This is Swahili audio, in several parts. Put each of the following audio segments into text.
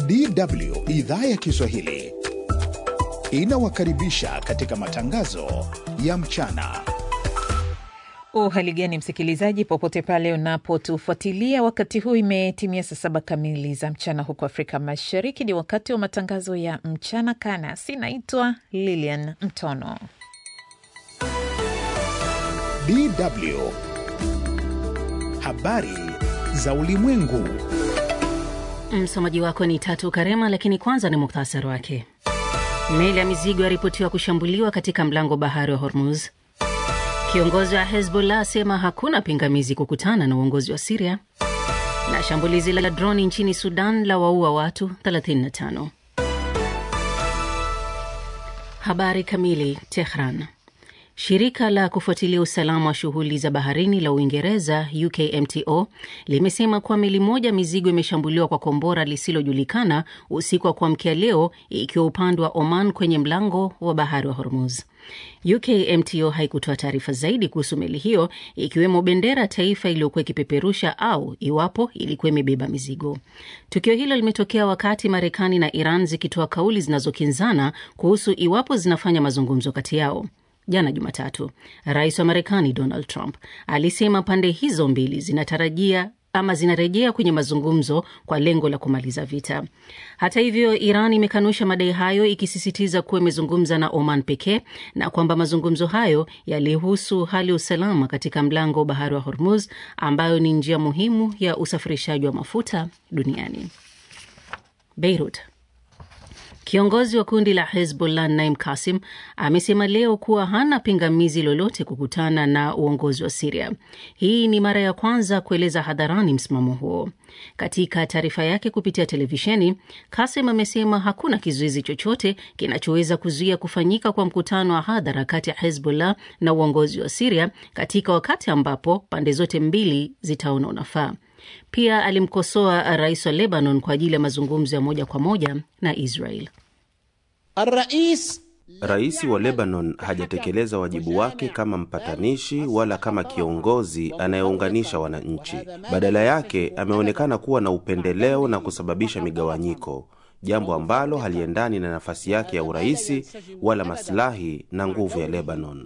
DW idhaa ya Kiswahili inawakaribisha katika matangazo ya mchana. Uhali gani msikilizaji, popote pale unapotufuatilia, wakati huu imetimia saa saba kamili za mchana huko Afrika Mashariki. Ni wakati wa matangazo ya mchana kanasi. Naitwa Lilian Mtono. DW habari za ulimwengu. Msomaji wako ni Tatu Karema, lakini kwanza ni muktasari wake. Meli ya mizigo yaripotiwa kushambuliwa katika mlango bahari wa Hormuz. Kiongozi wa Hezbollah asema hakuna pingamizi kukutana na uongozi wa Siria, na shambulizi la droni nchini Sudan la waua watu 35. Habari kamili. Tehran. Shirika la kufuatilia usalama wa shughuli za baharini la Uingereza, UKMTO, limesema kuwa meli moja mizigo imeshambuliwa kwa kombora lisilojulikana usiku wa kuamkia leo, ikiwa upande wa Oman kwenye mlango wa bahari wa Hormuz. UKMTO haikutoa taarifa zaidi kuhusu meli hiyo, ikiwemo bendera ya taifa iliyokuwa ikipeperusha au iwapo ilikuwa imebeba mizigo. Tukio hilo limetokea wakati Marekani na Iran zikitoa kauli zinazokinzana kuhusu iwapo zinafanya mazungumzo kati yao. Jana Jumatatu, rais wa Marekani Donald Trump alisema pande hizo mbili zinatarajia ama zinarejea kwenye mazungumzo kwa lengo la kumaliza vita. Hata hivyo, Iran imekanusha madai hayo, ikisisitiza kuwa imezungumza na Oman pekee na kwamba mazungumzo hayo yalihusu hali ya usalama katika mlango wa bahari wa Hormuz, ambayo ni njia muhimu ya usafirishaji wa mafuta duniani. Beirut. Kiongozi wa kundi la Hezbollah Naim Kasim amesema leo kuwa hana pingamizi lolote kukutana na uongozi wa Siria. Hii ni mara ya kwanza kueleza hadharani msimamo huo. Katika taarifa yake kupitia televisheni, Kasim amesema hakuna kizuizi chochote kinachoweza kuzuia kufanyika kwa mkutano wa hadhara kati ya Hezbollah na uongozi wa Siria katika wakati ambapo pande zote mbili zitaona unafaa. Pia alimkosoa rais wa Lebanon kwa ajili ya mazungumzo ya moja kwa moja na Israel. Rais wa Lebanon hajatekeleza wajibu wake kama mpatanishi wala kama kiongozi anayeunganisha wananchi. Badala yake ameonekana kuwa na upendeleo na kusababisha migawanyiko, jambo ambalo haliendani na nafasi yake ya uraisi wala maslahi na nguvu ya Lebanon.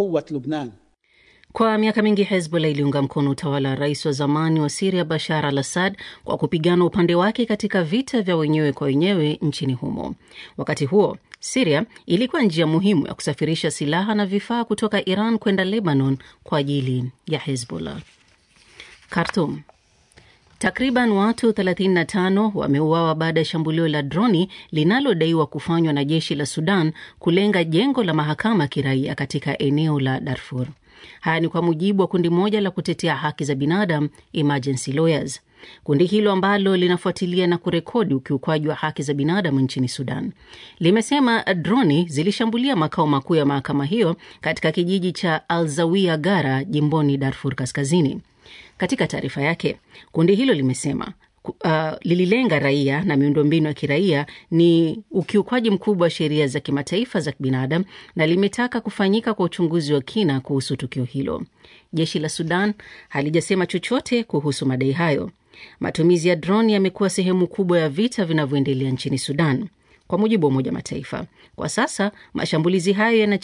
Kwa miaka mingi Hezbollah iliunga mkono utawala wa rais wa zamani wa Siria Bashar al Assad kwa kupigana upande wake katika vita vya wenyewe kwa wenyewe nchini humo. Wakati huo Siria ilikuwa njia muhimu ya kusafirisha silaha na vifaa kutoka Iran kwenda Lebanon kwa ajili ya Hezbollah. Khartoum. Takriban watu 35 wameuawa baada ya shambulio la droni linalodaiwa kufanywa na jeshi la Sudan kulenga jengo la mahakama ya kiraia katika eneo la Darfur. Haya ni kwa mujibu wa kundi moja la kutetea haki za binadamu Emergency Lawyers. Kundi hilo ambalo linafuatilia na kurekodi ukiukwaji wa haki za binadamu nchini Sudan limesema droni zilishambulia makao makuu ya mahakama hiyo katika kijiji cha Alzawia Gara jimboni Darfur Kaskazini. Katika taarifa yake, kundi hilo limesema Uh, lililenga raia na miundombinu ya kiraia ni ukiukwaji mkubwa wa sheria za kimataifa za kibinadamu na limetaka kufanyika kwa uchunguzi wa kina kuhusu tukio hilo. Jeshi la Sudan halijasema chochote kuhusu madai hayo. Matumizi ya droni yamekuwa sehemu kubwa ya vita vinavyoendelea nchini Sudan. Kwa mujibu wa Umoja Mataifa, kwa sasa mashambulizi hayo yana